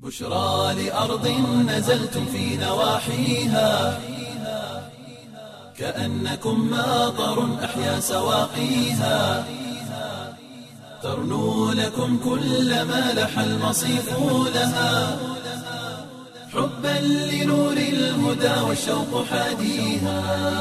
بشرى لأرض نزلتم في نواحيها كأنكم ماطر أحيا سواقيها ترنو لكم كل ما لح المصيف لها حبا لنور الهدى والشوق حاديها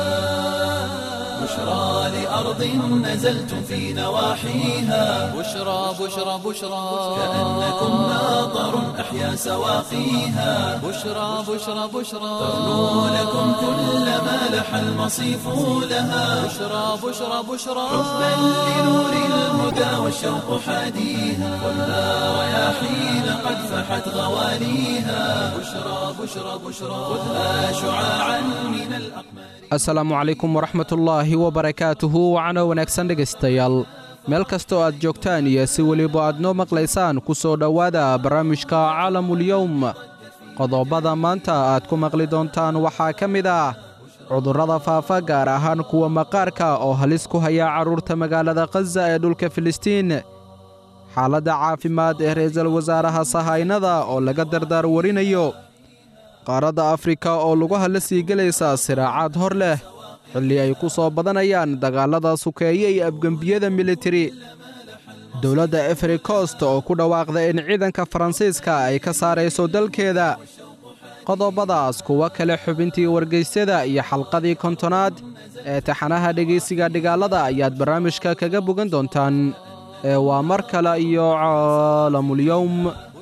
بشرى لأرض نزلتم في نواحيها بشرى بشرى بشرى كأنكم ماطر أحيا سواقيها بشرى بشرى بشرى ترنو لكم كل ما لح المصيف لها بشرى بشرى بشرى حبا لنور الهدى والشوق حاديها والنار رياحين قد فحت غواليها بشرى بشرى بشرى خذها شعاعا من الأقمار asalaamu calaykum waraxmatullaahi wabarakaatuhu wacano wanaagsan dhegaystayaal meel kastoo aad joogtaan iyo si weliba aad noo maqlaysaan ku soo dhowaada barnaamijka caalamulyowm qodobada maanta aad ku maqli doontaan waxaa ka mid ah cudurrada faafa gaar ahaan kuwa maqaarka oo halis ku haya carruurta magaalada khaza ee dhulka filistiin xaaladda caafimaad ee ra'iisul wasaaraha sahaynada oo laga dardaar warinayo qaaradda afrika oo lugaha la sii gelaysa siraacaad hor leh xilli ay ku soo badanayaan dagaallada sukeeye iyo abgembiyada militari dowladda efri cost oo ku dhawaaqda in ciidanka faransiiska ay ka saarayso dalkeeda qodobadaas kuwo kale xubintii wargaysyada iyo xalqadii kontonaad ee taxanaha dhegaysiga dhigaalada ayaad barnaamijka kaga bogan doontaan ee waa mar kale iyo caalamulyowm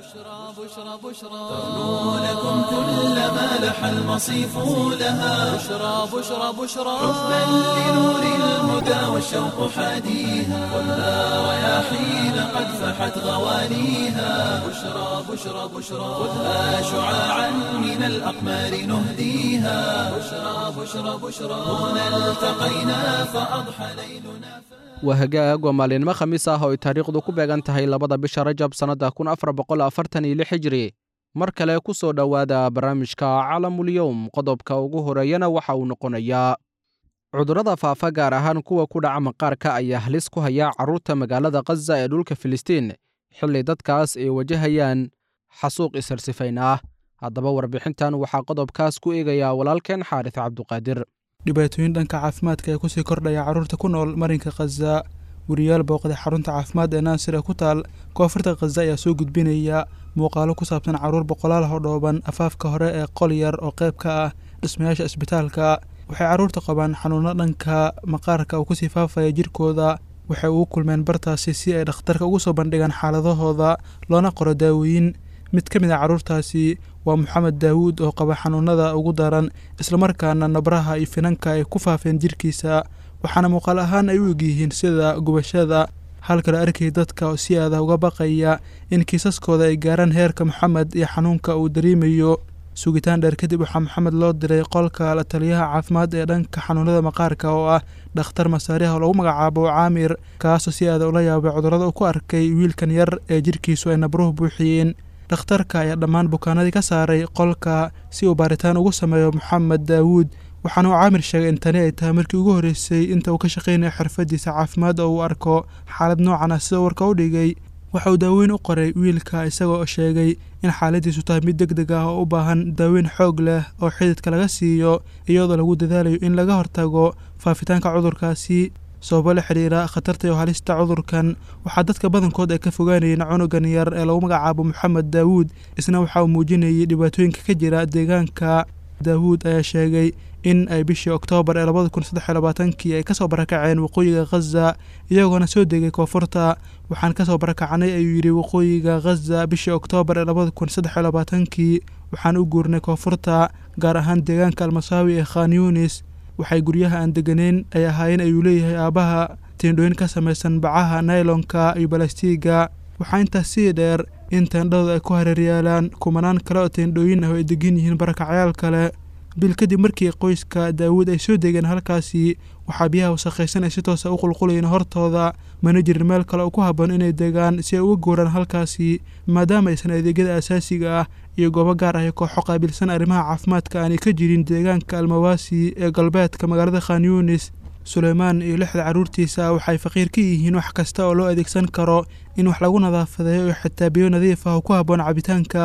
بشرى بشرى ترنو لكم كل ما لح المصيف لها بشرى بشرى بشرى حبا لنور الهدى والشوق حاديها والنار رياحين قد فحت غواليها بشرى بشرى بشرى خذها شعاعا من الأقمار نهديها بشرى بشرى بشرى هنا التقينا فأضحى ليلنا waa hagaag waa maalinimo khamiis ah oo ay taariikhdu ku beegan tahay labada bisha rajab sannadda kun afar boqol afartan iyo lix hijri mar kale ku soo dhowaada barnaamijka calamulyowm qodobka ugu horeeyana waxa uu noqonayaa cudurrada faafa gaar ahaan kuwa ku dhaca maqaarka ayaa halis ku haya carruurta magaalada khaza ee dhulka filistiin xilli dadkaas ay wajahayaan xasuuq isarsifayn ah haddaba warbixintan waxaa qodobkaas ku eegayaa walaalkeen xaaris cabduqaadir dhibaatooyin dhanka caafimaadka ee kusii kordhaya carruurta ku nool marinka khaza wariyaal booqday xarunta caafimaad ee naasir ee ku taal koonfurta khaza ayaa soo gudbinaya muuqaalo ku saabsan carruur boqolaal oo dhooban afaafka hore ee qol yar oo qayb ka ah dhismayaasha isbitaalka waxay carruurta qabaan xanuuno dhanka maqaarka oo kusii faafaya jirkooda waxay ugu kulmeen bartaasi si ay dhakhtarka ugu soo bandhigaan xaaladahooda loona qoro daawooyin mid ka mid a carruurtaasi waa moxamed daawuud oo qaba xanuunada ugu daran islamarkaana nabraha iyo finanka ay ku faafeen jirkiisa waxaana muuqaal ahaan ay u egyihiin sida gubashada halka la arkay dadka oo si aada uga baqaya in kiisaskooda ay gaaraan heerka moxamed iyo xanuunka uu dareemayo sugitaan dheer kadib waxaa moxamed loo diray qolka la taliyaha caafimaad ee dhanka xanuunada maqaarka oo ah dhakhtar masaariha oo lagu magacaabo caamir kaasoo si aada ula yaabay cudurrada uu ku arkay wiilkan yar ee jirkiisu ay nabruhu buuxiyeen dhakhtarka ayaa dhammaan bukaanadii ka saaray qolka si uu baaritaan ugu sameeyo moxamed daawuud waxaana uu caamir sheegay in tani ay tahay markii ugu horreysay inta uu ka shaqaynayo xirfadiisa caafimaad oo uu arko xaalad noocan ah sida warka u dhigay waxa uu daaweyn u qoray wiilka isagoo sheegay in xaaladiisu tahay mid deg deg ah oo u baahan daaweyn xoog leh oo xididka laga siiyo iyadoo lagu dadaalayo in laga hortago faafitaanka cudurkaasi sababo la xidhiira khatarta iyo halista cudurkan waxaa dadka badankood ay ka fogaanayeen cunugan yar ee lagu magacaabo moxamed daawuud isna waxa uu muujinayay dhibaatooyinka ka jira deegaanka daawuud ayaa sheegay in ay bishii oktoobar ee labada kun saddex iyo labaatankii ay kasoo barakaceen waqooyiga khaza iyagoona soo degay koonfurta waxaan kasoo barakacnay ayuu yidhi waqooyiga khaza bishii oktoobar ee labada kun saddex iyo labaatankii waxaan u guurnay koonfurta gaar ahaan deegaanka almasaawi ee khan yunis waxay guryaha aan deganeyn ay ahaayeen ayuu leeyahay aabbaha teendhooyin ka samaysan bacaha naylonka iyo balastiiga waxaa intaas sii dheer in teendhadu ay ku hareeryaalaan kumanaan kale oo teendhooyin ah oo ay degan yihiin barakacyaal kale bil kadib markii qoyska daawuud ay soo degeen halkaasi waxaa biyaha wasakhaysan ay si toosa u qulqulayeen hortooda mana jirin meel kale oo ku habboon inay degaan si ay uga guuraan halkaasi maadaama aysan adeegyada asaasiga ah iyo goobo gaar ah ee kooxo qaabilsan arrimaha caafimaadka aanay ka jirin deegaanka almawaasi ee galbeedka magaalada khan yunis suleymaan iyo lixda carruurtiisa waxay faqiir ka yihiin wax kasta oo loo adeegsan karo in wax lagu nadaafadeeyo iyo xitaa biyo nadiif ah oo ku habboon cabitaanka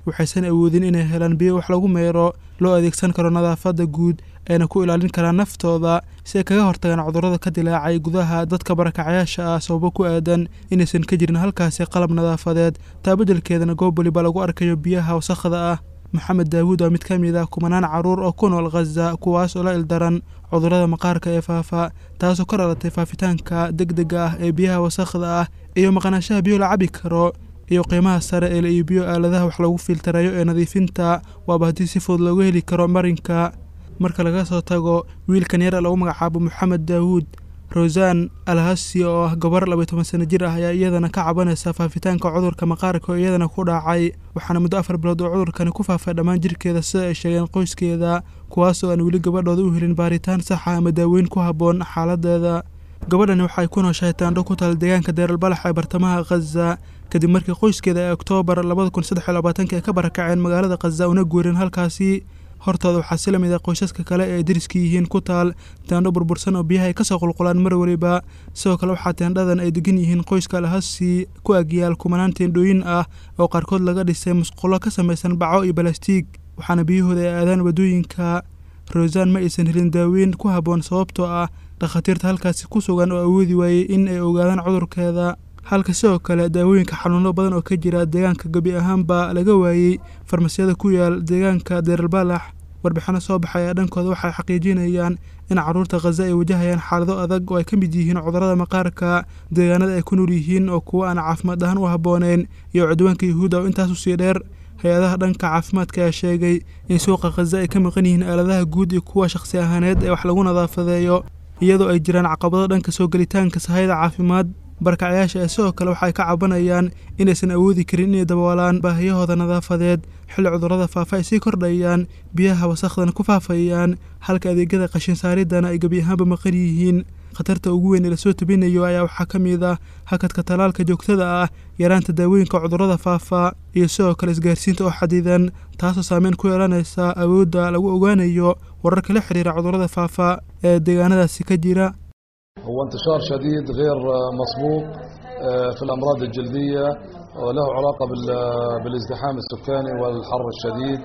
waxaysan awoodin inay helaan biyo wax lagu meero loo adeegsan karo nadaafadda guud ayna ku ilaalin karaan naftooda si ay kaga hortagaan cudurrada ka dilaacay gudaha dadka barakacayaasha ah sababo ku aadan inaysan ka jirin halkaasi qalab nadaafadeed taa beddelkeedana goob waliba lagu arkayo biyaha wasakhda ah maxamed daawuud waa mid ka mid ah kumanaan carruur oo ku nool khaza kuwaas oo la ildaran cudurrada maqaarka ee faafa taasoo ka dhalatay faafitaanka deg dega ah ee biyaha wasakhda ah iyo maqnaanshaha biyo la cabi karo iyo qiimaha sare ee la iibiyo aaladaha wax lagu filtarayo ee nadiifinta waaba haddii si fudud loogu heli karo marinka marka laga soo tago wiilkan yar lagu magacaabo moxamed daawuud rosan alhasi oo ah gabar labaiy toban sano jir ah ayaa iyadana ka cabanaysa faafitaanka cudurka maqaarka oo iyadana ku dhacay waxaana muddo afar bilood oo cudurkani ku faafay dhammaan jirkeeda sida ay sheegeen qoyskeeda kuwaas oo aan weli gabadhooda u helin baaritaan saxa ama daaweyn ku habboon xaaladeeda gabadhani waxay ku nooshahay taandho ku taal deegaanka deeralbalax ee bartamaha khaza kadib markii qoyskeeda ee oktoobar labada kun saddex iyo labaatanka ay ka barakaceen magaalada khaza una guurin halkaasi hortooda waxaa si lamid ah qoysaska kale ee ay deriska yihiin ku taal teendho burbursan oo biyaha ay kasoo qulqulaan mar weliba sidoo kale waxaa teendhadan ay degan yihiin qoyska alhasi ku agyaal kumanaan teendhooyin ah oo qaarkood laga dhisay musqulo ka samaysan baco iyo balastiig waxaana biyahooda ay aadaan waddooyinka rosan ma aysan helin daaweyn ku habboon sababtoo ah dhakhaatiirta halkaasi ku sugan oo awoodi waayey in ay ogaadaan cudurkeeda halka sidoo kale daawooyinka xanuuno badan oo ka jira deegaanka gebi ahaanba laga waayey farmasiyada ku yaal deegaanka deeralbalax warbixino soo baxay ee dhankooda waxay xaqiijinayaan in carruurta khaza ay wajahayaan xaalado adag oo ay ka mid yihiin cudurrada maqaarka deegaanada ay ku nool yihiin oo kuwo aan caafimaad ahaan u habbooneyn iyo cudwaanka yuhuudda oo intaas usii dheer hay-adaha dhanka caafimaadka ayaa sheegay in suuqa khaza ay ka maqan yihiin aaladaha guud iyo kuwa shakhsi ahaaneed ee wax lagu nadaafadeeyo iyadoo ay jiraan caqabado dhanka soo gelitaanka sahayda caafimaad barkacyaasha ee sidoo kale waxay ka cabanayaan inaysan awoodi karin inay daboolaan baahiyahooda nadaafadeed xilli cudurrada faafa ay sii kordhayaan biyaha wasakhdana ku faafayaan halka adeegyada qashin saaridana ay gebi ahaanba maqan yihiin khatarta ugu weyn ee lasoo tabinayo ayaa waxaa ka mid ah hakadka tallaalka joogtada ah yaraanta daawooyinka cudurrada faafa iyo sidoo kale isgaarsiinta oo xadidan taasoo saameyn ku yeelanaysa awoodda lagu ogaanayo wararka la xiriira cudurrada faafa ee deegaanadaasi ka jira هو انتشار شديد غير مسبوق في الأمراض الجلدية وله علاقة بالازدحام السكاني والحر الشديد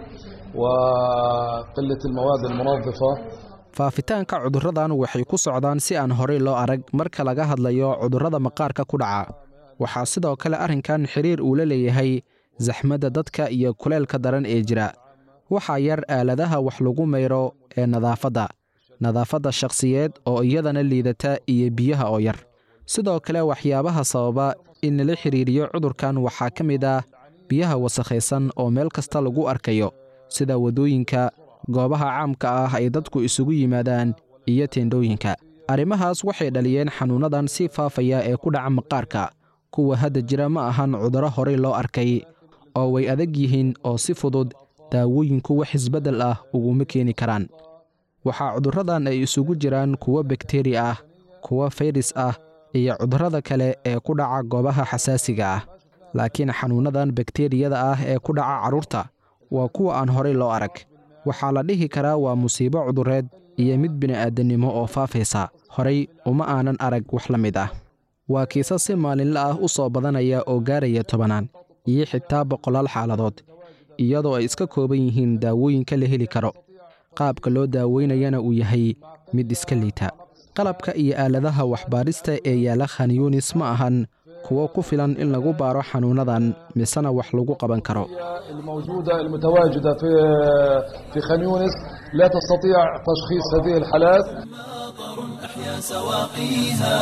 وقلة المواد المنظفة faafitaanka cudurradan waxay ku socdaan si aan horey loo arag marka laga hadlayo cudurrada maqaarka ku dhaca waxaa sidoo kale arrinkan xiriir uu la leeyahay saxmadda dadka iyo kuleelka daran ee jira waxaa yar aaladaha wax lagu mayro ee nadaafadda nadaafadda shakhsiyeed oo iyadana liidata iyo biyaha oo yar sidoo kale waxyaabaha sababa in lala xidhiiriyo cudurkan waxaa ka mid ah biyaha wasakhaysan oo meel kasta lagu arkayo sida waddooyinka goobaha caamka ah ay dadku isugu yimaadaan iyo teendhooyinka arrimahaas waxay dhaliyeen xanuunnadan si faafaya ee ku dhaca maqaarka kuwa hadda jira ma ahan cudurro horey loo arkay oo way adag yihiin oo si fudud daawooyinku wax isbeddel ah uguma keeni karaan waxaa cudurradan ay isugu jiraan kuwo bakteri ah kuwo fayras ah iyo cudurrada kale ee ku dhaca goobaha xasaasiga ah laakiin xanuunnadan bakteriyada ah ee ku dhaca carruurta waa kuwa aan horey loo arag waxaa la dhihi karaa waa musiibo cudureed iyo mid bini'aadannimo oo faafaysa horey uma aanan arag wax la mid ah waa kiisas si maalinle ah u soo badanaya oo gaaraya tobanaan iyo xitaa boqolaal xaaladood iyadoo ay iska kooban yihiin daawooyinka la heli karo qaabka loo daaweynayana uu yahay mid iska liita qalabka iyo aaladaha waxbaadhista ee yaalla khanyunis ma ahan kuwo ku filan in lagu baaro xanuunnadan misena wax lagu qaban karo الموجودة المتواجدة في في خان يونس لا تستطيع تشخيص هذه الحالات أحيا سواقيها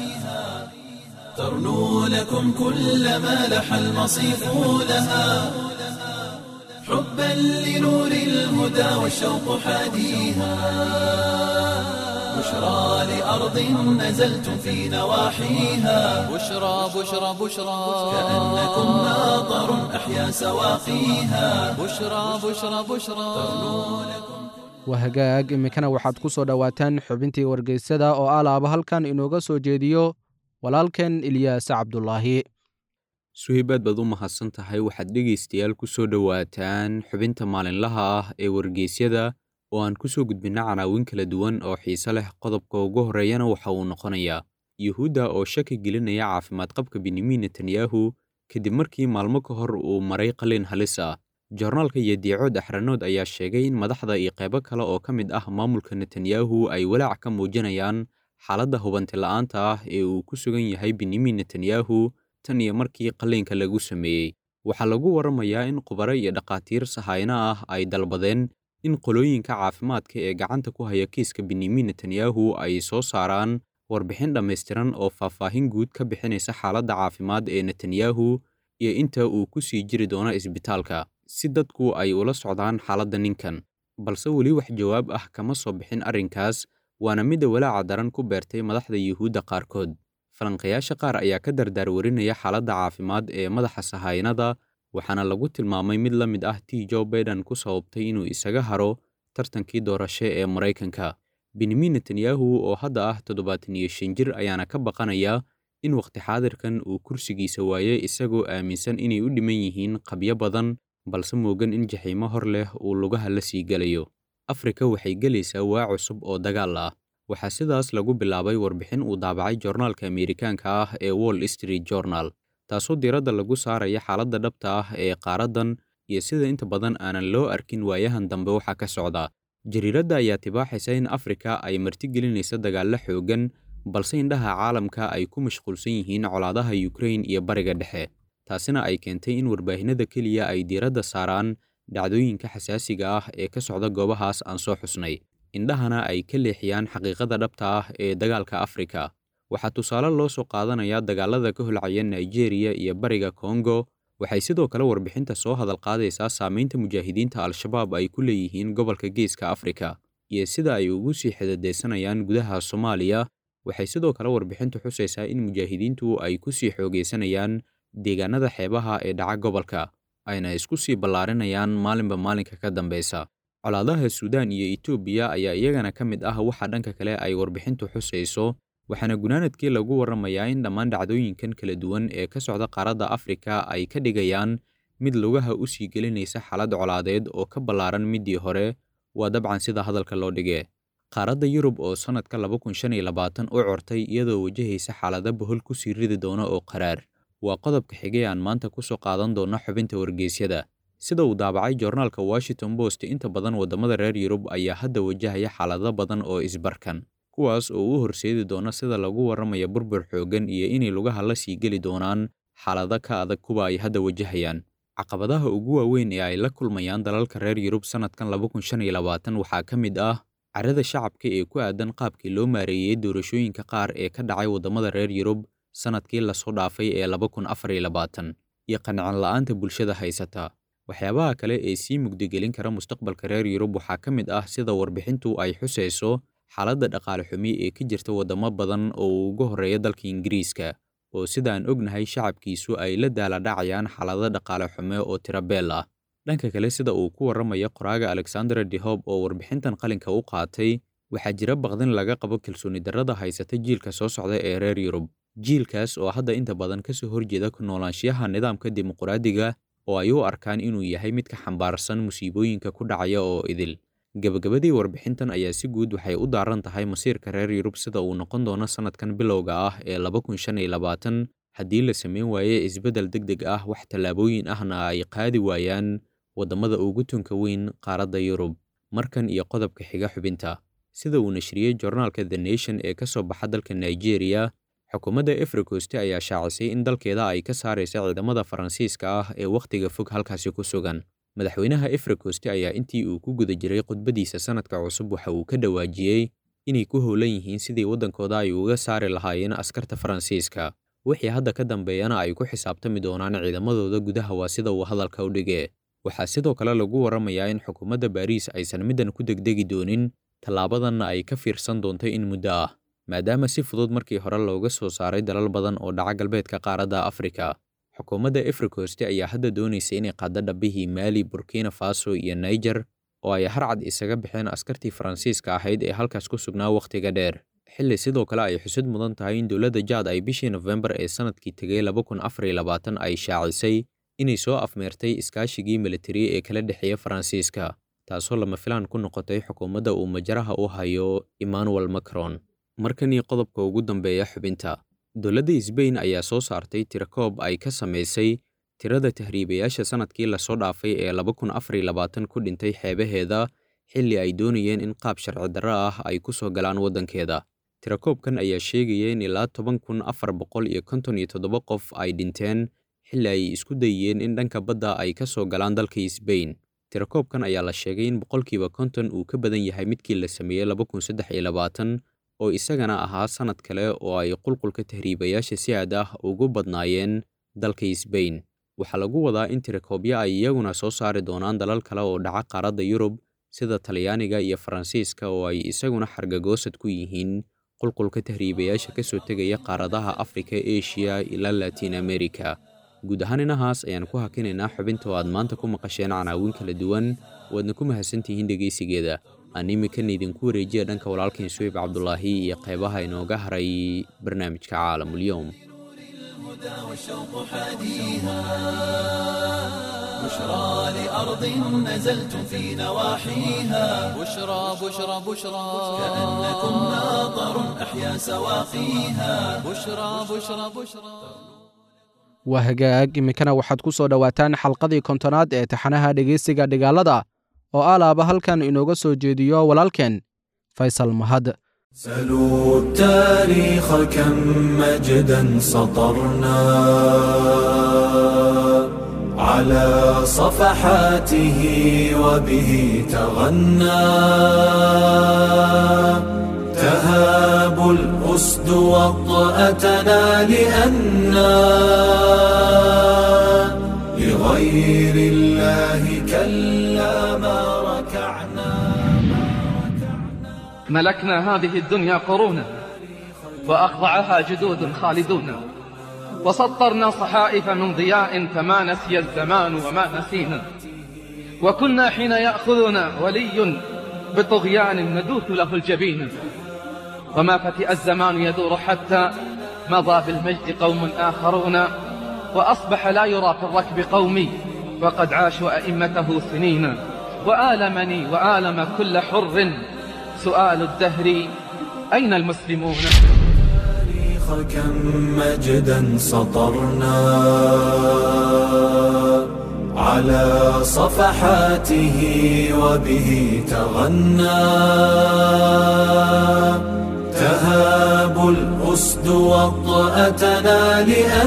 ترنو لكم كل ما لح المصيف لها حبا لنور الهدى والشوق حاديها بشرى لأرض نزلتم في نواحيها بشرى بشرى بشرى كأنكم ناظر أحيا سواقيها بشرى بشرى بشرى waa hagaag iminkana waxaad ku soo dhowaataan xubintii wargeysada oo alaaba halkan inooga soo jeediyo walaalkeen ilyaas cabdulaahi suhaybaad baad u mahadsan tahay waxaad dhegaystayaal ku soo dhowaataan xubinta maalinlaha ah ee wargeysyada oo aan ku soo gudbinna canaawin kala duwan oo xiise leh qodobka ugu horreeyana waxa uu noqonayaa yuhuudda oo shaki gelinaya caafimaad qabka benyamin netanyahu kadib markii maalmo ka hor uu maray qalin halis ah joornaalka iyo diicood axranood ayaa sheegay in madaxda iyo qaybo kale oo ka mid ah maamulka netanyahu ay walaac ka muujinayaan xaaladda hubanti la'aanta ah ee uu ku sugan yahay benyamin netanyahu tan iyo markii qalliinka lagu sameeyey waxaa lagu waramayaa in khubaro iyo dhakhaatiir sahayno ah ay dalbadeen in qolooyinka caafimaadka ee gacanta ku haya kiiska benyamin netanyahu ay soo saaraan warbixin dhammaystiran oo faahfaahin guud ka bixinaysa xaaladda caafimaad ee netanyahu iyo inta uu ku sii jiri doono isbitaalka si dadku ay ula socdaan xaaladda ninkan balse weli wax jawaab ah kama soo bixin arrinkaas waana midda walaaca daran ku beertay madaxda yuhuudda qaarkood falanqayaasha qaar ayaa ka dardaar warinaya xaaladda caafimaad ee madaxa sahaynada waxaana lagu tilmaamay mid la mid ah tii joe baiden ku sababtay inuu isaga haro tartankii doorasho ee maraykanka benyamin netanyahu oo hadda ah toddobaatan iyo shan jir ayaana ka baqanaya in wakhti xaadirkan uu kursigiisa waaye isagoo aaminsan inay u dhiman yihiin qabyo badan balse moogan in jaxiimo hor leh uu lugaha la sii gelayo afrika waxay gelaysaa waa cusub oo dagaal ah waxaa sidaas lagu bilaabay warbixin uu daabacay joornaalka ameerikaanka ah ee wall street journal taasoo diiradda lagu saaraya xaaladda dhabta ah ee qaaraddan iyo sida inta badan aanan loo arkin waayahan dambe waxa ka socda jariiradda ayaa tibaaxaysa in afrika ay martigelinaysa dagaallo xooggan balse indhaha caalamka ay ku mashquulsan yihiin colaadaha yukrain iyo bariga dhexe taasina ay keentay in warbaahinada keliya ay diiradda saaraan dhacdooyinka xasaasiga ah ee ka socda goobahaas aan soo xusnay indhahana ay ka leexiyaan xaqiiqada dhabta ah ee dagaalka afrika waxaa tusaale loo soo qaadanayaa dagaalada ka holcaya nigeria iyo bariga kongo waxay sidoo kale warbixinta soo hadal qaadaysaa saamaynta mujaahidiinta al-shabaab ay ku leeyihiin gobolka geeska afrika iyo sida ay ugu sii xidadaysanayaan gudaha soomaaliya waxay sidoo kale warbixintu xusaysaa in mujaahidiintu ay ku sii xoogaysanayaan deegaanada xeebaha ee dhaca gobolka ayna isku sii ballaarinayaan maalinba maalinka ka dambeysa colaadaha suudaan iyo etoobiya ayaa iyagana ka mid ah waxa dhanka kale ay warbixintu xusayso waxaana gunaanadkii lagu warramayaa in dhammaan dhacdooyinkan kala duwan ee ka socda qaaradda afrika ay ka dhigayaan mid lugaha u sii gelinaysa xaalad colaadeed oo ka ballaaran middii hore waa dabcan sida hadalka loo dhige qaaradda yurub oo sannadka laba kun shan iyo labaatan u cortay iyadoo wajahaysa xaalada bohol ku sii ridi doona oo qaraar waa qodobka xigay aan maanta ku soo qaadan doona xubinta wargeysyada sida uu daabacay joornaalka washington post inta badan waddamada reer yurub ayaa hadda wajahaya xaalado badan oo isbarkan kuwaas oo u horseedi doona sida lagu warramaya burbur xooggan iyo inay lugaha la sii geli doonaan xaalado ka adag kuwa ay hadda wajahayaan caqabadaha ugu waaweyn ee ay la kulmayaan dalalka reer yurub sannadkan laba kun shan iyo labaatan waxaa ka mid ah carada shacabka ee ku aadan qaabkii loo maareeyey doorashooyinka qaar ee ka dhacay waddamada reer yurub sannadkii lasoo dhaafay ee laba kun afar iyo labaatan iyo qancin la'aanta bulshada haysata waxyaabaha kale ee sii mugdigelin kara mustaqbalka reer yurub waxaa ka mid ah sida warbixintu ay xusayso xaaladda dhaqaale xumi ee ka jirta waddamo badan oo uu ugu horreeya dalka ingiriiska oo sidaan ognahay shacabkiisu ay la daaladhacayaan xaalado dhaqaale xume oo tirabeel ah dhanka kale sida uu ku warramaya qoraaga alexander dehob oo warbixintan qalinka u qaatay waxaa jira baqdin laga qabo kalsooni darrada haysata jiilka soo socda ee reer yurub jiilkaas oo hadda inta badan ka soo horjeeda ku noolaanshiyaha nidaamka dimuqraadiga oo ay u arkaan inuu yahay mid ka xambaarsan musiibooyinka ku dhacaya oo idil gebagabadii warbixintan ayaa si guud waxay u daaran tahay masiirka reer yurub sida uu noqon doono sannadkan bilowga ah ee laba kun shan iyo labaatan haddii la samayn waaye isbeddel deg deg ah wax tallaabooyin ahna ay qaadi waayaan waddamada ugu tunka weyn qaaradda yurub markan iyo qodobka xiga xubinta sida uu nashriyey joornaalka the nation ee ka soo baxa dalka nigeria xukuumadda efrikosti ayaa shaacisay in dalkeeda ay ka saaraysa ciidamada faransiiska ah ee wakhtiga fog halkaasi ku sugan madaxweynaha efrikosti ayaa intii uu ku guda jiray khudbadiisa sannadka cusub waxa uu ka dhawaajiyey inay ku howlan yihiin sidii waddankooda ay uga saari lahaayeen askarta faransiiska wixii hadda ka dambeeyana ay ku xisaabtami doonaan ciidamadooda gudaha waa sida uu hadalka u dhige waxaa sidoo kale lagu warramayaa in xukuumadda baariis aysan middan ku degdegi doonin tallaabadanna ay ka fiirsan doonto in muddo ah maadaama si fudud markii hore looga soo saaray dalal badan oo dhaca galbeedka qaaradda afrika xukuumadda efrikosti ayaa hadda doonaysa inay qaaddo dhabbihii maali burkina faso iyo niger oo ay harcad isaga baxeen askartii faransiiska ahayd ee halkaas ku sugnaa wakhtiga dheer xilli sidoo kale ay xusid mudan tahay in dowladda jaad ay bishii nofembar ee sannadkii tegay laba kun afar iyo labaatan ay shaacisay inay soo afmeertay iskaashigii militari ee kala dhexeeya faransiiska taasoo lama filaan ku noqotay xukuumadda uu majaraha u hayo emmanuel macron markanii qodobka ugu dambeeya xubinta dowladda sbain ayaa soo saartay tirakoob ay ka samaysay tirada tahriibayaasha sannadkii lasoo dhaafay ee laba kun afar iyo labaatan ku dhintay xeebaheeda xilli ay doonayeen in qaab sharci darro ah ay ku soo galaan waddankeeda tirakoobkan ayaa sheegaya in ilaa toban kun afar boqol iyo konton iyo toddoba qof ay dhinteen xilli ay isku dayeen in dhanka badda ay ka soo galaan dalka sbain tirakoobkan ayaa la sheegay in boqolkiiba konton uu ka badan yahay midkii la sameeyey laba kun saddex iyo labaatan oo isagana ahaa sannad kale oo ay qulqulka tahriibayaasha si aad ah ugu badnaayeen dalka sbain waxaa lagu wadaa in tirakoobyo ay iyaguna soo saari doonaan dalal kale oo dhaca qaaradda yurub sida talyaaniga iyo faransiiska oo ay isaguna xargagoosad ku yihiin qulqulka tahriibayaasha ka soo tegaya qaaradaha afrika eshiya ilaa latiin america guud ahaan inahaas ayaan ku hakinaynaa xubinta oo aad maanta ku maqasheen canaawin kala duwan waadna ku mahadsantihiin dhegaysigeeda aan imikan idinku wareejiya dhanka walaalkan suweyb cabdulaahi iyo qeybaha inooga haray barnaamijka caalamulyoom والشوق حاديها بشرى لأرض نزلتم في نواحيها بشرى بشرى بشرى كأنكم ناظر أحيا سواقيها بشرى بشرى بشرى waa hagaag iminkana waxaad ku soo dhowaataan xalqadii kontonaad ee taxanaha dhegaysiga dhigaalada oo alaaba halkan inooga soo jeediyo walaalkeen faysal mahad سلوا التاريخ كم مجدا سطرنا على صفحاته وبه تغنى تهاب الأسد وطأتنا لأنا لغير الله كلا ما ركعنا ملكنا هذه الدنيا قرونا وأخضعها جدود خالدون وسطرنا صحائف من ضياء فما نسي الزمان وما نسينا وكنا حين يأخذنا ولي بطغيان ندوث له الجبين وما فتئ الزمان يدور حتى مضى بالمجد قوم آخرون وأصبح لا يرى في الركب قومي وقد عاشوا أئمته سنين وآلمني وآلم كل حر سؤال الدهر أين المسلمون التاريخ كم مجدا سطرنا على صفحاته وبه تغنى تهاب الأسد وطأتنا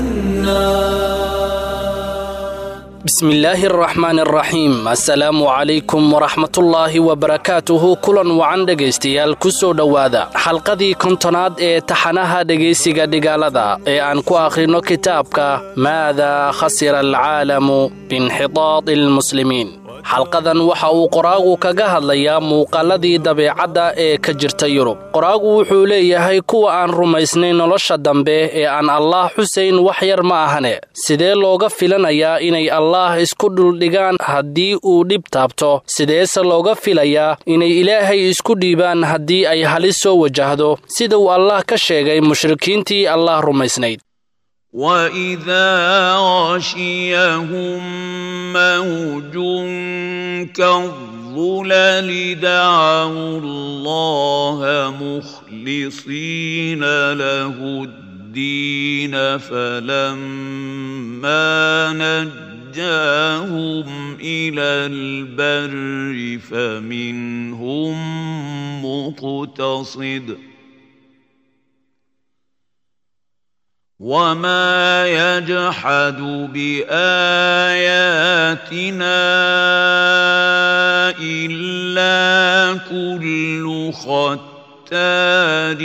لأنا بسم الله الرحمن الرحيم assalaamu calaykum waraxmatullaahi wabarakaatuhu kulan wacan dhegaystayaal ku soo dhowaada xalqadii kontonaad ee taxanaha dhegaysiga dhigaalada ee aan ku akhrino kitaabka maada khasira alcaalamu biinxitaadi almuslimiin xalqadan waxa uu qoraagu kaga hadlayaa muuqaalladii dabeecadda ee ka jirta yurub qoraagu wuxuu leeyahay kuwa aan rumaysnayn nolosha dambe ee aan allaah xusayn wax yar ma ahane sidee looga filanayaa inay allaah isku dhuldhigaan haddii uu dhib taabto sideese looga filayaa inay ilaahay isku dhiibaan haddii ay halis soo wajahdo sida uu allaah ka sheegay mushrikiintii allaah rumaysnayd وإذا غشيهم موج كالظلل دعوا الله مخلصين له الدين فلما نجاهم إلى البر فمنهم مقتصد ۖ وما يجحد باياتنا الا كل ختار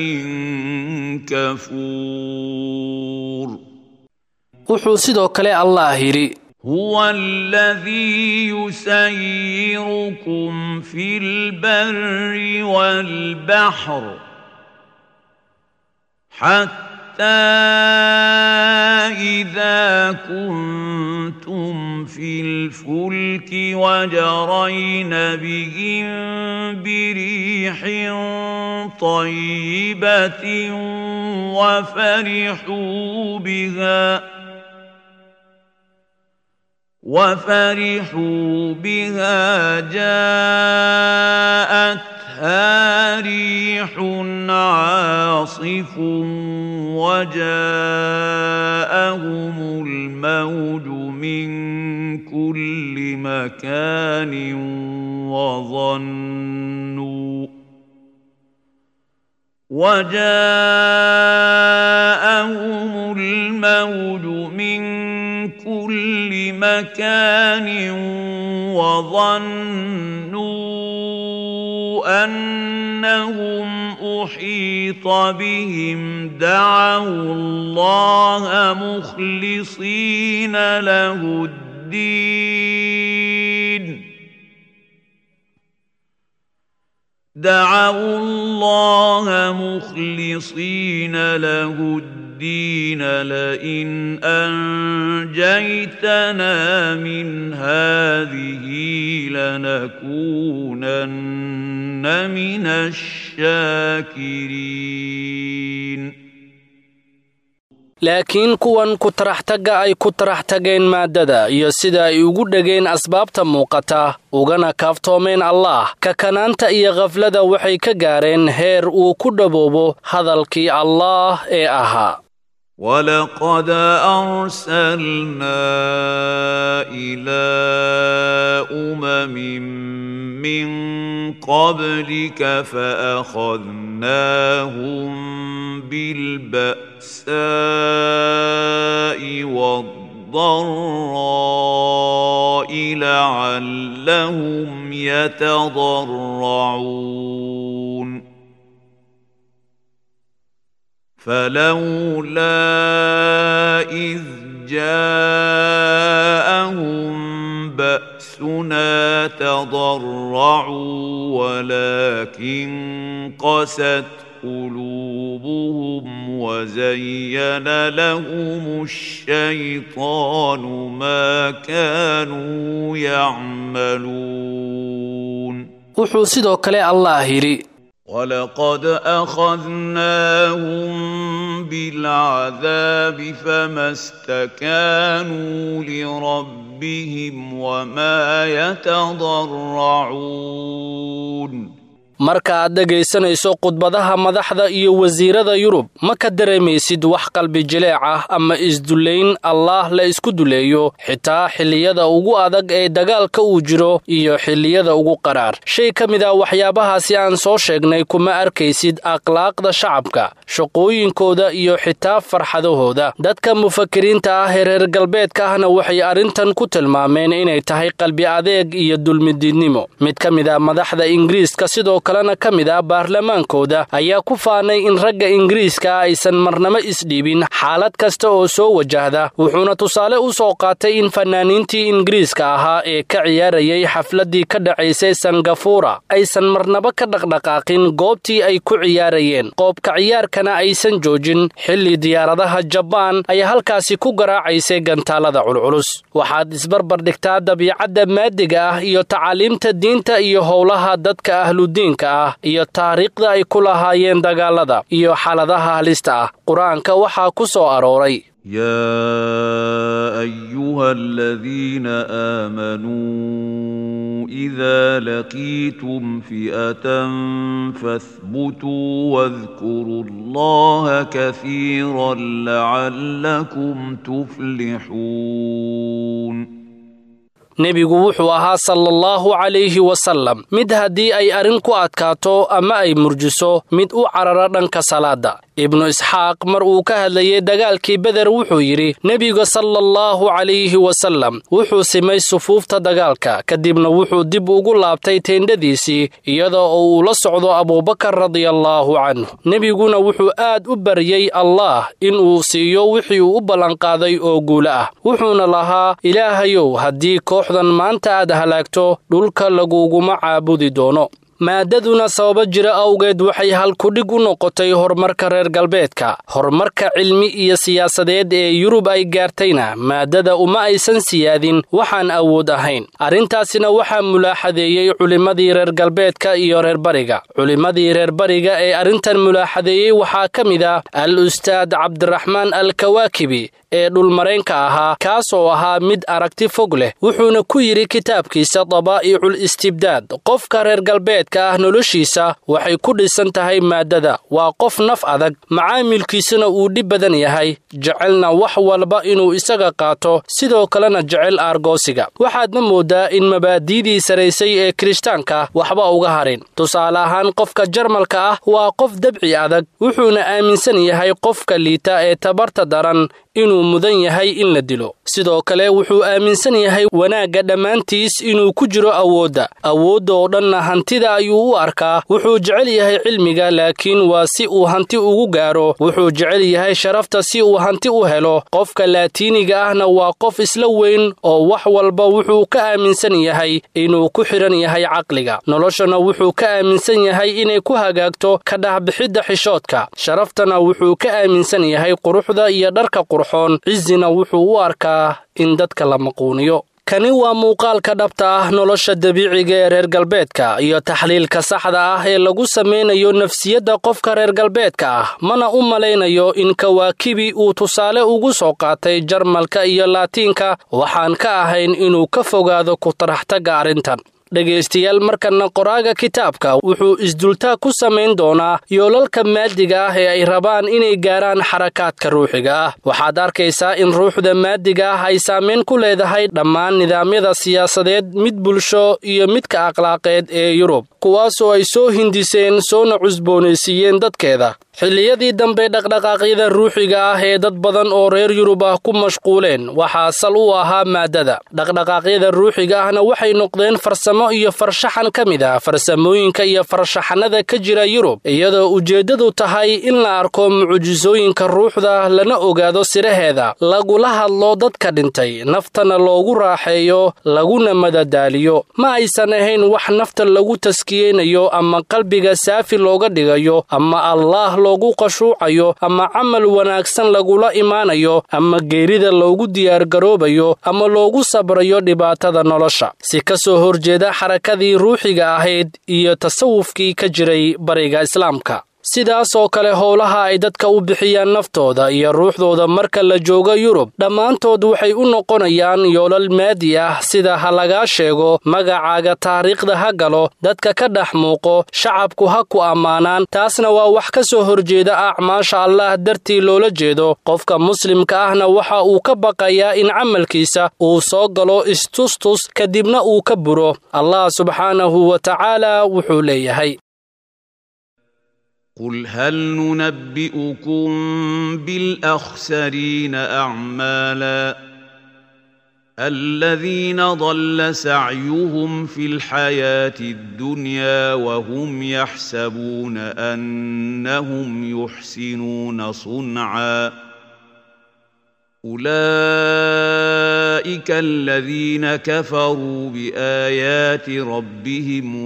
كفور wuxuu sidoo kale allaah yidhi هو الذي يسيركم في البر والبحر حتى إذا كنتم في الفلك وجرين بهم بريح طيبة وفرحوا بها وفرحوا بها جاءتها ريح عاصف وجاءهم الموج من مكان وظنوا وجاءهم الموج من كل مكان وظنوا انهم احيط بهم دعوا الله مخلصين له الدين دعوا الله مخلصين له الدين لئن انجيتنا من هذه لنكونن من الشاكرين laakiin kuwan ku taraxtagga ay ku tarax tageen maaddada iyo sida ay ugu dhegeen asbaabta muuqata ugana kaaftoomeen allaah kakanaanta iyo khaflada waxay ka gaareen heer uu ku dhaboobo hadalkii allaah ee ahaa ولقد أرسلنا إلى أمم من قبلك فأخذناهم بالبأساء والضراء لعلهم يتضرعون فلولا إذ جاءهم بأسنا تضرعوا ولكن قست قلوبهم وزين لهم الشيطان ما كانوا يعملون wuxuu sidoo kale allaah yidhi ولقد أخذناهم بالعذاب فما استكانوا لربهم وما يتضرعون marka aad dhegaysanayso khudbadaha madaxda iyo wasiirada yurub ma ka dareemaysid wax qalbi jileec ah ama isdullayn allaah la isku duleeyo xitaa xilliyada ugu adag ee dagaalka uu jiro iyo xilliyada ugu qaraar shay ka mid a waxyaabahaasi aan soo sheegnay kuma arkaysid akhlaaqda shacabka shaqooyinkooda iyo xitaa farxadahooda dadka mufakiriinta ah ee reer galbeedka ahna waxay arrintan ku tilmaameen inay tahay qalbi adeeg iyo dulmidiidnimo mid ka mid a madaxda ingiriiska sidoo kalena ka mid ah baarlamaankooda ayaa ku faanay in ragga ingiriiska aysan marnamo isdhiibin xaalad kasta oo soo wajahda wuxuuna tusaale u soo qaatay in fanaaniintii ingiriiska ahaa ee ka ciyaarayay xafladdii ka dhacaysay sangafuura aysan marnaba ka dhaqdhaqaaqin goobtii ay ku ciyaarayeen qoobka ciyaarkana aysan joojin xilli diyaaradaha jabaan ay halkaasi ku garaacaysay gantaalada culculus waxaad isbarbar dhigtaa dabiicadda maadiga ah iyo tacaaliimta diinta iyo howlaha dadka ahludiinka ah iyo taariikhda ay ku lahaayeen dagaalada iyo xaaladaha halista ah qur-aanka waxaa ku soo arooray يا ايها الذين امنوا اذا لقيتم فئه فاثبتوا واذكروا الله كثيرا لعلكم تفلحون nebigu wuxuu ahaa salaallahu calayhi wasallam mid haddii ay arrin ku adkaato ama ay murjiso mid u carara dhanka salaada ibnu isxaaq mar uu ka hadlayay dagaalkii beder wuxuu yidhi nebiga salaallahu calayhi wasallam wuxuu simay sufuufta dagaalka kadibna wuxuu dib ugu laabtay teendhadiisii iyadoo oo uu la socdo abuubakar radiallaahu canhu nebiguna wuxuu aad u baryey allaah inuu siiyo wixii uu u ballanqaaday oo guulo ah wuxuuna lahaa ilaahayow haddii kooxdan maanta aad halaagto dhulka laguguma caabudi doono maadaduna sababo jira awgeed waxay halkudhig u noqotay horumarka reer galbeedka horumarka cilmi iyo siyaasadeed ee yurub ay gaartayna maadada uma aysan siyaadin waxaan awood ahayn arrintaasina waxaa mulaaxadeeyey culimmadii reer galbeedka iyo reer bariga culimmadii reer bariga ee arrintan mulaaxadeeyey waxaa ka mid ah al ustaad cabdiraxmaan al kawaakibi ee dhulmareenka ahaa kaas oo ahaa mid aragti fog leh wuxuuna ku yidhi kitaabkiisa dabaa'iicul istibdaad qofka reer galbeed galbeedka ah noloshiisa waxay ku dhisan tahay maaddada waa qof naf adag macaamilkiisuna uu dhib badan yahay jecelna wax walba inuu isaga qaato sidoo kalena jecel aargoosiga waxaadna mooddaa in mabaadi'dii saraysay ee kirishtaanka waxba uga harin tusaale ahaan qofka jarmalka ah waa qof dabci adag wuxuuna aaminsan yahay qofka liita ee tabarta daran inuu mudan yahay in la dilo sidoo kale wuxuu aaminsan yahay wanaagga dhammaantiis inuu ku jiro awoodda awoodda oo dhanna hantida ayuu u arkaa wuxuu jecel yahay cilmiga laakiin waa si uu hanti ugu gaaro wuxuu jecel yahay sharafta si uu hanti u helo qofka laatiiniga ahna waa qof isla weyn oo wax walba wuxuu ka aaminsan yahay inuu ku xidhan yahay caqliga noloshana wuxuu ka aaminsan yahay inay ku hagaagto ka dhahbixidda xishoodka sharaftana wuxuu ka aaminsan yahay quruxda iyo dharka qurxoon cizina wuxuu u arkaa in dadka la maquuniyo kani waa muuqaalka dhabta ah nolosha dabiiciga ee reer galbeedka iyo taxliilka saxda ah ee lagu samaynayo nafsiyadda qofka reer galbeedka ah mana u malaynayo in kawaakibi uu tusaale ugu soo qaatay jarmalka iyo laatiinka waxaan ka ahayn inuu ka fogaado ku taraxtagga arrintan dhegaystayaal markanna qoraaga kitaabka wuxuu isdultaa ku samayn doonaa yoolalka maadiga ah ee ay rabaan inay gaaraan xarakaadka ruuxiga ah waxaad arkaysaa in ruuxda maadiga ah ay saamayn ku leedahay dhammaan nidaamyada siyaasadeed mid bulsho iyo midka akhlaaqeed ee yurub kuwaasoo ay soo hindiseen soona cusboonaysiiyeen dadkeeda xilliyadii dambe dhaqdhaqaaqyada ruuxiga ah ee dad badan oo reer yurub ah ku mashquuleen waxaa sal u ahaa maaddada dhaqdhaqaaqyada ruuxiga ahna waxay noqdeen farsamo iyo farshaxan ka mid ah farsamooyinka iyo farshaxanada ka jira yurub iyadoo ujeeddadu tahay in la arko mucjisooyinka ruuxda lana ogaado siraheeda lagula hadlo dadka dhintay naftana loogu raaxeeyo laguna madadaaliyo ma aysan ahayn wax nafta lagu taskiyeynayo ama qalbiga saafi looga dhigayo ama allaah loogu qashuucayo ama camal wanaagsan lagula imaanayo ama geerida loogu diyaargaroobayo ama loogu sabrayo dhibaatada nolosha si ka soo horjeeda xarakadii ruuxiga ahayd iyo tasawufkii ka jiray bariga islaamka sidaas oo kale howlaha ay dadka u bixiyaan naftooda iyo ruuxdooda marka la joogo yurub dhammaantood waxay u noqonayaan yoolal maadi ah sida ha lagaa sheego magacaaga taariikhda ha galo dadka ka dhex muuqo shacabku ha ku ammaanaan taasna waa wax ka soo horjeeda acmaasha allaah dartii loola jeedo qofka muslimka ahna waxa uu ka baqayaa in camalkiisa uu soo galo istustus kadibna uu ka buro allah subxaanahu wa tacaala wuxuu leeyahay قل هل ننبئكم بالاخسرين اعمالا الذين ضل سعيهم في الحياه الدنيا وهم يحسبون انهم يحسنون صنعا اولئك الذين كفروا بايات ربهم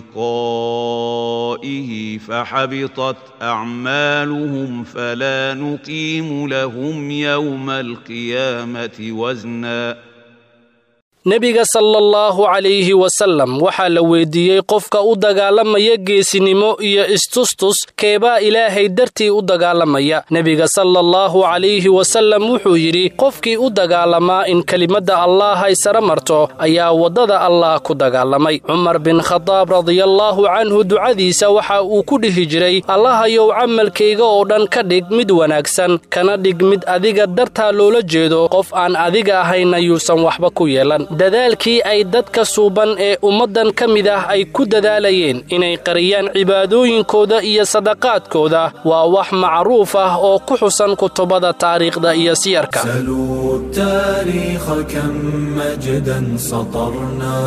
ولقائه فحبطت اعمالهم فلا نقيم لهم يوم القيامه وزنا nebiga sala allahu calayhi wasallam waxaa la weydiiyey qofka u dagaalamaya geesinimo iyo istustus keebaa ilaahay dartii u dagaalamaya nebiga sala allahu calayhi wasallam wuxuu yidhi qofkii u dagaalamaa in kelimadda allaah ay sara marto ayaa waddada allaah ku dagaalamay cumar bin khadaab radiallaahu canhu ducadiisa waxa uu ku dhihi jiray allahayow camalkayga oo dhan ka dhig mid wanaagsan kana dhig mid adiga dartaa loola jeedo qof aan adiga ahayna yuusan waxba ku yeelan dadaalkii ay dadka suuban ee ummaddan ka mid ah ay ku dadaalayeen inay qariyaan cibaadooyinkooda iyo sadaqaadkooda waa wax macruuf ah oo ku xusan kutubada taariikhda iyo siyarka سلوا التاريخ كم مجدا سطرنا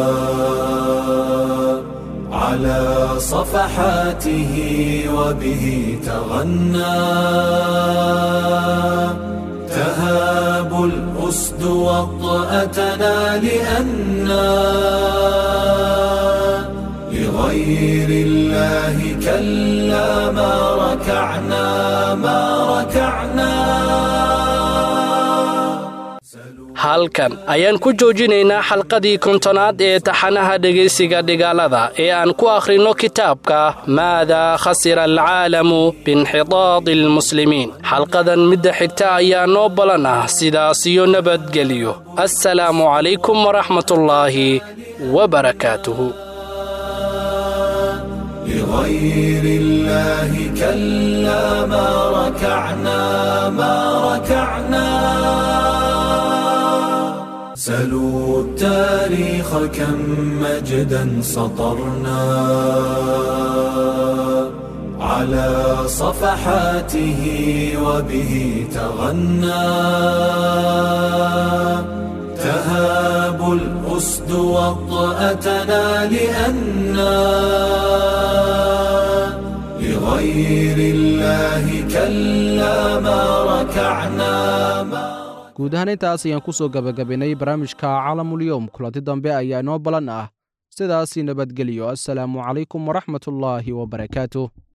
على صفحاته وبه تغنى تهاب الأسد وطأتنا لأنا لغير الله كلا ما ركعنا ما ركعنا halkan ayaan ku joojinaynaa xalqadii kontonaad ee taxanaha dhegaysiga dhigaalada ee aan ku akhrinno kitaabka maadaa khasira alcaalamu biinxitaadi almuslimiin xalqadan midda xigta ayaa noo balan ah sidaas iyo nabadgelyo assalaamu calaykum waraxmatullaahi wabarakaatuhu لغير الله كلا ما ركعنا ما ركعنا سلوا التاريخ كم مجدا سطرنا على صفحاته وبه تغنى تهاب الأسد وطأتنا لأنا لغير الله كلا ما ركعنا ما guud ahaan intaas ayaan ku soo gabagabaynay barnaamijka caalamulyoom kulanti dambe ayaa inoo balan ah sidaasii nabadgeliyo assalaamu calaykum waraxmatullaahi wabarakaatuh